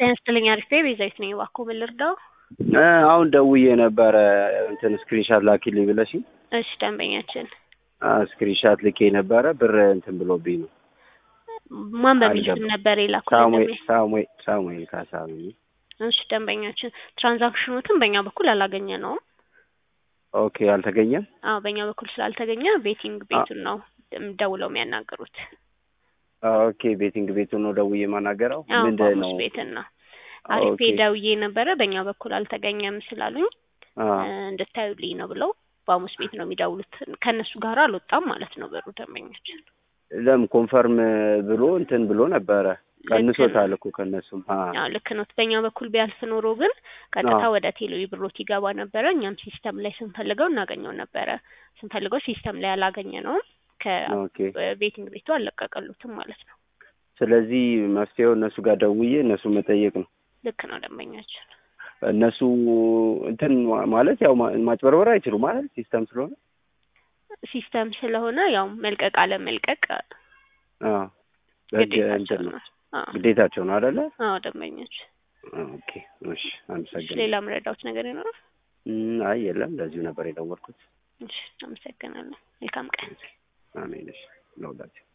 ጤና ይስጥልኝ አሪፍ ቤዛዊት ነኝ። እባክዎ ምን ልርዳው? እ አሁን ደውዬ ነበረ እንትን ስክሪንሻት ላኪልኝ ብለሽኝ እሺ ደንበኛችን ስክሪንሻት ልኬ ነበረ ብር እንትን ብሎብኝ ነው። ማን በሚል አልገባም። ስም ነበር የላኩልን? ሳሙኤል ደንበኛ ሳሙኤል ሳሙኤል ካሳ ነኝ። እሺ ደንበኛችን ትራንዛክሽኑትን በእኛ በኩል አላገኘ ነው። ኦኬ አልተገኘም። አዎ በእኛ በኩል ስላልተገኘ ቤቲንግ ቤቱን ነው ደውለው የሚያናገሩት። ኦኬ ቤቲንግ ቤቱን ነው ደውዬ የማናገረው አዎ ምንድን ባሙስ ነው? ቤትን ነው አሪፍ ኦኬ ደውዬ ነበረ በእኛ በኩል አልተገኘም ስላሉኝ አ እ እንድታዩልኝ ነው ብለው ባሙስ ቤት ነው የሚደውሉት። ከእነሱ ጋር አልወጣም ማለት ነው ብሩ ደንበኛችን። ለም ኮንፈርም ብሎ እንትን ብሎ ነበረ ልክ ነው። ቀንሶታል እኮ ከእነሱም አ አዎ ልክ ነው። በእኛ በኩል ቢያልፍ ኖሮ ግን ቀጥታ አዎ ወደ ቴሌ ብሮት ይገባ ነበረ። እኛም ሲስተም ላይ ስንፈልገው እናገኘው ነበረ። ስንፈልገው ሲስተም ላይ አላገኘ ነውም ኦኬ ከቤቲንግ ቤቱ አልለቀቀሉትም ማለት ነው። ስለዚህ መፍትሄው እነሱ ጋር ደውዬ እነሱ መጠየቅ ነው። ልክ ነው ደንበኛችን። እነሱ እንትን ማለት ያው ማ- ማጭበርበር አይችሉም ማለት ሲስተም ስለሆነ ሲስተም ስለሆነ ያው መልቀቅ አለ መልቀቅ አ በህግ ግዴታቸው እንትን ነው ነው። አዎ ግዴታቸው ነው አይደለ? አዎ ደንበኛችን። ኦኬ እሺ እሺ አመሰግናለሁ። ሌላ ምረዳውት ነገር ይኖራል? እም፣ አይ የለም ለዚሁ ነበር የደወልኩት። እሺ አመሰግናለሁ። መልካም ቀን። አሜን። እሺ ለሁላችሁ